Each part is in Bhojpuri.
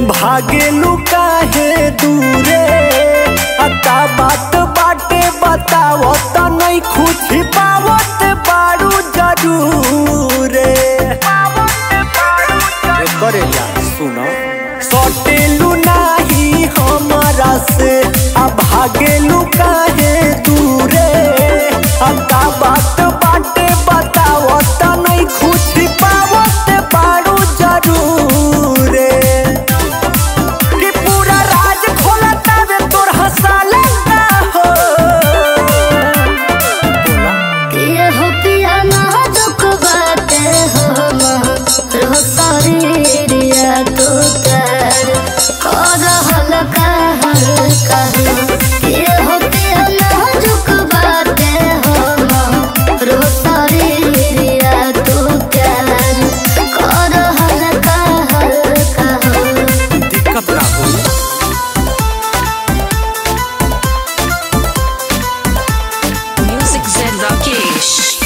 भागेलू काहे दूरे अता बात बाटे बतावत नहीं खुशी पावत बारू जरूरे करे जा सुनो सटेलू नाही हमारा से अब भागेलू काहे दूरे अता बात बाटे बतावत नहीं खुशी पावत बारू जरूरे कि पूरा राज खोला तबे तोर हंसाले ना हो बोला ये हो पिया ना दुख बाटे हो रो शरीरिया तू कर कर हल्का हल्का ये हो पिया ना दुख बाटे हो रो शरीरिया तू कर कर हल्का हल्का दिक्कत ना हो Music Zen Rakesh.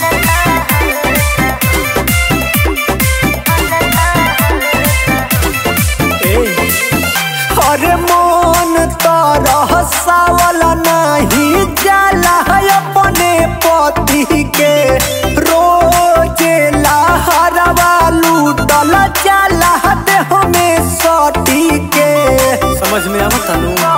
अरे मन तरह सावल नहीं जाला है अपने पति के रोजे लहरवा लूटल जाला देह में सटी के समझ में आवत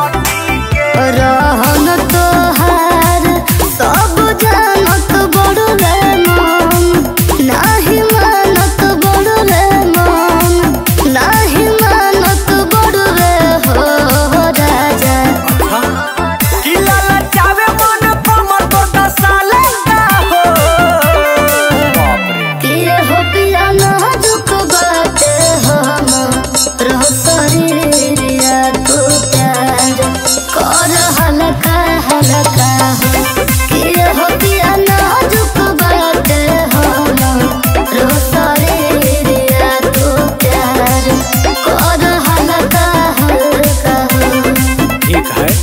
रहन तोहार सब जानत बड़ू रे मन नाही मानत बड़ू रे मन नाही मानत बड़ू रे हो राजा कि लाला चावे मन कमर तो दसाले का हो बाप रे किए हो पिया नाजुक बाटे हम रह शरीरिया तू प्यार कर हल्का हल्का किए हो पिया नाजुक बाटे हम रह शरीरिया तू प्यार कर हल्का हल्का ठीक है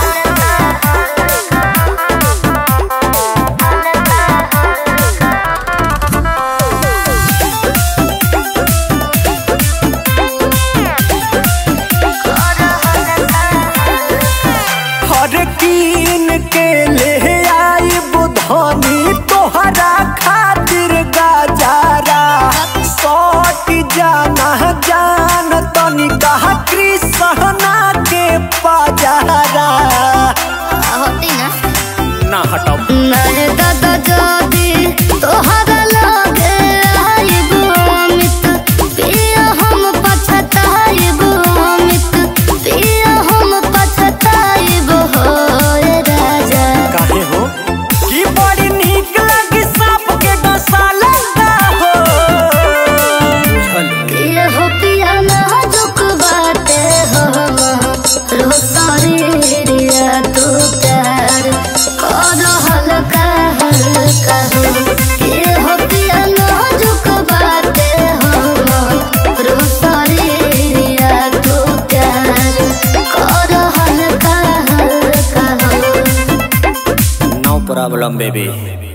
हर कीन के ले आई बुधनी तोहरा खातिर गाजारा सट जाना जान तनी कहा कृष्णा के पाजारा होती ना ना हटाओ नहीं दादा जादी तोहरा लगे आइबो अमित पिया हम पछताइबो अमित पिया हम पछताइबो हो रे राजा काहे हो कि बड़ी नीक लगी सांप के डसाला हो बुझल ये हो पिया नाजुक बाटे हो रो शरीरिया तू प्यार कर हल्का हल्का हो ये हो पिया नाजुक बाटे हो रो शरीरिया तू प्यार कर हल्का हल्का हो नो प्रॉब्लम बेबी